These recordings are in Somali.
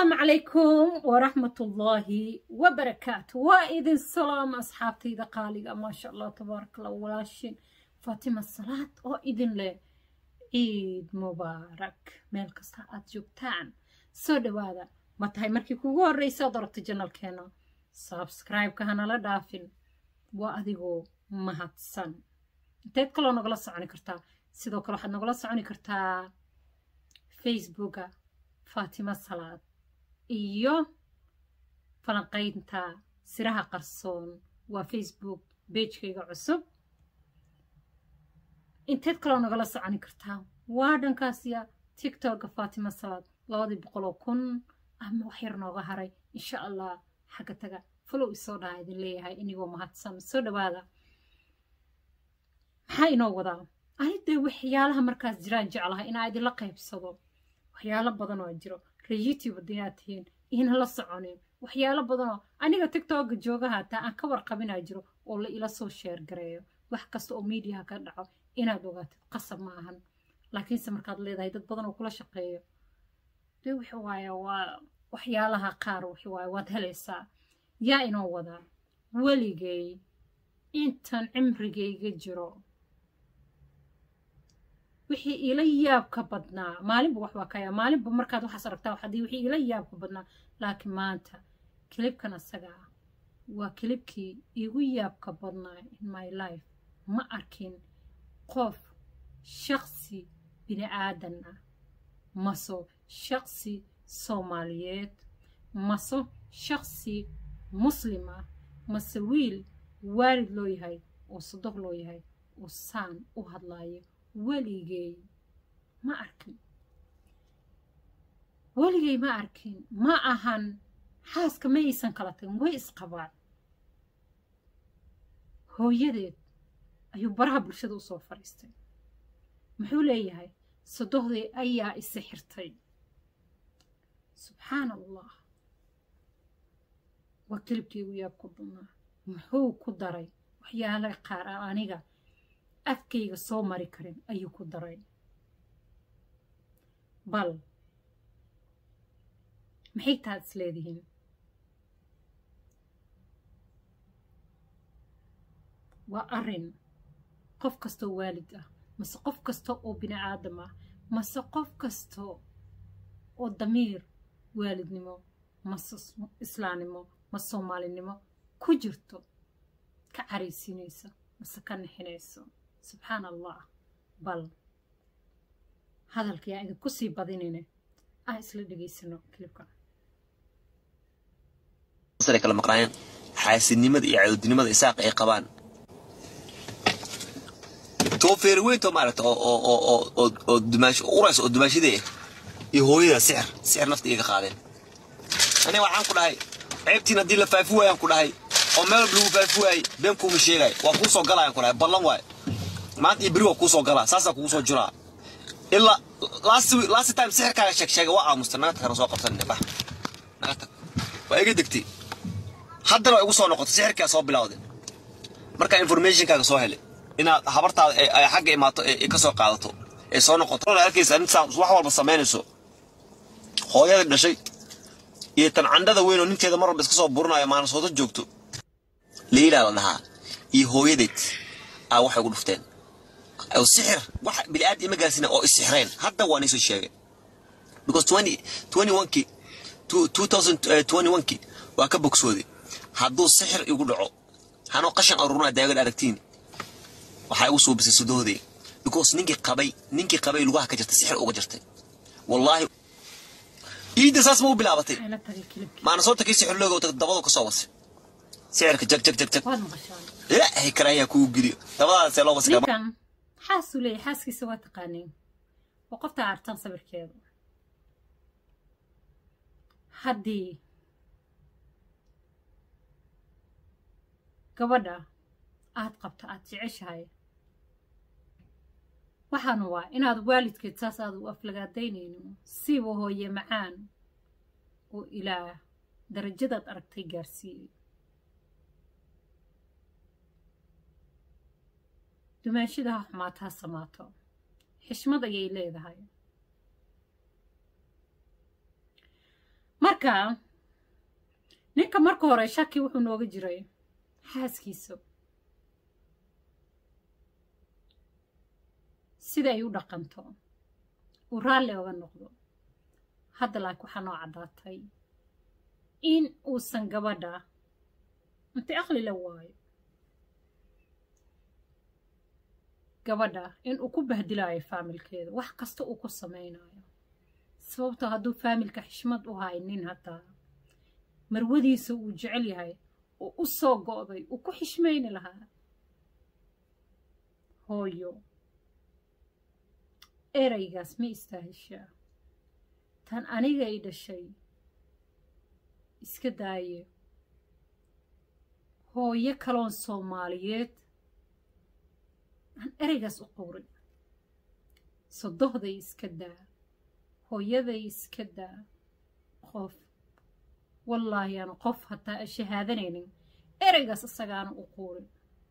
السلام عليكم ورحمة الله وبركاته وإذن سلام أصحابتي إذا قالي ما شاء الله تبارك الله ولاشين فاطمة الصلاة وإذن له عيد مبارك ميل كستا aad joogtaan soo dhawaada ma tahay markii kugu horreysa ood aragta janalkeena sabscribe-ka hanala dhaafin waa adigoo mahadsan inteed kaloo nagala soconi kartaa sidoo kale waxaad nagala soconi kartaa facebooka faatima salaad iyo falanqaynta siraha qarsoon waa facebook beejkayga cusub inteed kaloo nagala soconi kartaa waa dhankaasiya tictokga faatima salaad labadii boqoloo kun ama wax yar nooga haray insha allah xagga taga falow isoo dhaha idin leeyahay inigoo mahadsan soo dhawaada maxaa inoo wadaa anidee waxyaalaha markaas jiraan jeclahay inaa idinla qaybsado waxyaalo badan oo jiro ree youtube haddayaad tihiin iina la soconin waxyaalo badanoo aniga tictokga joogaha hataa aan ka warqabinaa jiro oo la ila soo sheer gareeyo wax kasta oo mediaha ka dhaco inaad ogaatid qasab ma ahan laakiinse markaad leedahay dad badan oo kula shaqeeyo dee wix waaye waa waxyaalaha qaar wix waaye waad helaysaa yaa inoo wadaa weligay intan cimrigayga jiro wixii ila yaabka badnaa maalinba wax waa kaya maalinba markaad waxaas aragtaa waxadii wixii ila yaabka badnaa laakiin maanta kilibkan asaga ah waa kilibkii igu yaabka badnaa in my life ma arkin qof shaqsi bini aadan ah maso shaqsi soomaaliyeed maso shaqsi muslim ah mase wiil waalid loo yahay oo sadoq loo yahay oo saan u hadlaayo weligay ma arkin weligay ma arkin ma ahan xaaska ma aysan kala tagin way isqabaan hooyadeed ayuu baraha bulshada usoo fadhiistay muxuu leeyahay sadohdii ayaa isi xirtay subxaan allah waa kelibkii ugu yaabku badnaa muxuu ku daray waxyaala qaar a aniga afkayga soo mari karin ayuu ku daray bal maxay taad is leedihiin waa arrin qof kastoo waalid ah mase qof kasta oo bini aadam ah mase qof kasta oo damiir waalidnimo mase islaamnimo mase soomaalinimo ku jirto ka caraysiinaysa mase ka nixinayso subxaan allah bal hadalkii aan idinku sii badinayne aan isla dhegaysano kilibka kala maqnaayeen xaasidnimada iyo cadowdinimada isaaq ay qabaan too feeriweynto maaragta oo dumaash uraysa oo dumaashidee iyo hooyada sixir sixir nafta iga qaadeen aniga waxaan ku dhahay ceebtiin haddii la faafi waayaan ku dhahay oo meel lagu faafi waayey been kuuma sheegay waa kuu soo galayaan ku dhahay ballan waay maanta iyo beri waa kuu soo galaa saasaa kugu soo jiraa ilaa last time sixirkaaga sheeg sheega waa aamusta naga tag soo qabsan bax naga tag waa iga degtay haddana waa igu soo noqotay sixirkaa soo bilawday markaa informationkaaga soo helay inaad habartaada ay xagga imaato ay ka soo qaadato ay soo noqoto arkaysa intaa wax walba samaynayso hooyada dhashay iyo tan candhada weyn oo ninteeda mar walba iska soo burinayo maanasoodo joogto leylaa la dhahaa iyo hooyadeed aa waxay ugu dhufteen oo sixir wax bini'aad ima gaarsiina oo isixreen hadda waa niisoo sheegay because twenty twenty one-kii two thousand twenty one-kii waa ka bogsooday hadduu sixir igu dhaco hanoo qashan aruurina daagad aragtiin waxaa igu suubisay sudoodee because ninkii qabay ninkii qabay lugaha ka jirtay sixir uga jirtay wallaahi iidda saas ma u bilaabatay maana soo takay sixir looga dabadu ka soo wasay sixirka jag jag jag jag waad maqashaan ilaahay karaayaa kugu geliyo dabadaasee loo wasay ninkan xaasuu leeyahay xaaskiisa waa taqaaniin waa qofta artan sawirkeedu haddii gabadha aad qabta aad jeceshahay waxaana waa inaad waalidkeed saas aad u aflagaadaynaynin siiba hooye macaan oo ilaah darajadaad aragtay gaarsiiyey dumaashida ha xumaata ha samaato xishmad ayay leedahay marka ninka marka hore shaki wuxuu nooga jiray xaaskiisa sida ay u dhaqanto uu raalli oga noqdo hadda laakiin waxaa noo caddaatay in uusan gabadha intay aqli la waayo gabadha in uu ku bahdilaayo faamilkeeda wax kasta uu ku samaynayo sababtoo hadduu faamilka xishmad u haynin hataa marwadiisa uu jecel yahay oo u soo go'day uu ku xishmayni lahaa hooyo eraygaas ma istaahishaa tan aniga i dhashay iska daaye hooyo kaloon soomaaliyeed aan eraygaas u qowrin sodohday iska daa hooyaday iska daa qof wallaahi aan qof hataa a shahaadanaynin eraygaas isagaana u quurin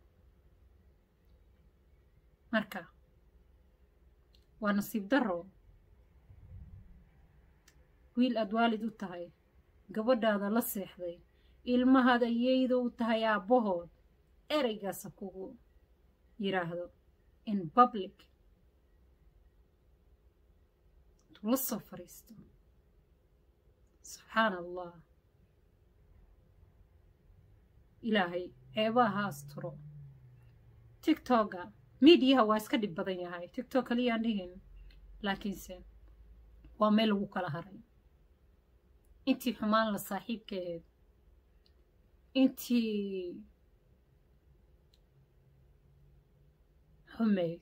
marka waa nasiib darro wiil aad waalid u tahay gabadhaada la seexday ilmahaad ayayda u tahay aabbahood eraygaasa kugu yidhaahdo in public intuu la soo fadhiisto subxaana allah ilaahay ceebaha ha asturo tictoga miidiyaha waa iska dhib badan yahay tictok kaliyaan dhihin laakiinse waa meel lagu kala haray intii xumaan la saaxiibka ahayd intii xumeyd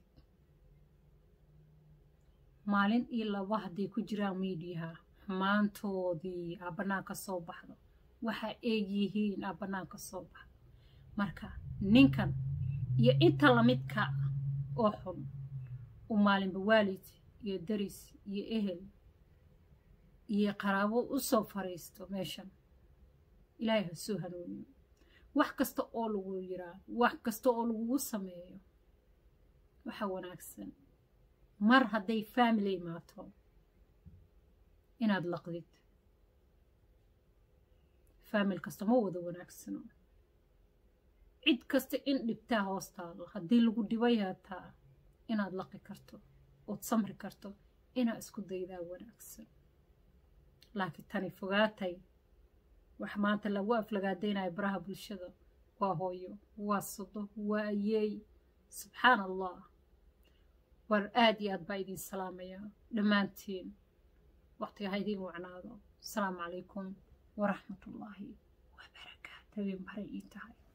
maalin iyo laba hadday ku jiraan miidiyaha xumaantoodii aa bannaanka soo baxdo waxa ay yihiin aa bannaanka soo baxdo marka ninkan iyo inta lamidka ah oo xun uu maalinba waalid iyo daris iyo ehel iyo qaraabo u soo fariisto meeshan ilaahay ha soo hanuuniyo wax kasta oo lagu yiraa wax kasta oo lagugu sameeyo waxa wanaagsan mar hadday faamily imaato inaad laqdid faamil kasta ma wada wanaagsano cid kasta in dhibtaa hoos taalo haddii lagu dhibay hataa inaad laqi karto ood samri karto inaad isku daydaa wanaagsan laakiin tani fogaatay wax maanta lagu aflagaadaynayo baraha bulshada waa hooyo waa sado waa ayeey subxaan allah war aad iyo aad baa idin salaamayaa dhammaantiin waqtiga ha idiin wacnaado asalaamu calaykum waraxmatullaahi wabarakaatu habeen baray ii tahay